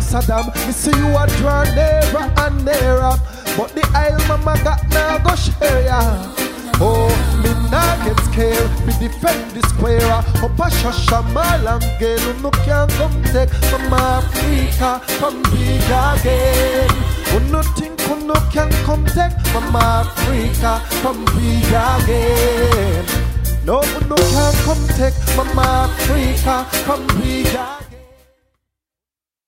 Saddam. Me see you a draw nearer and nearer. But the isle mama got now go share ya. Oh, me nah get scared, me defend the square Up a shasha malam girl, who no can come take Mama Africa, come big again Who no think who no can come take Mama Africa, come big again No, who no can come take Mama Africa, come big again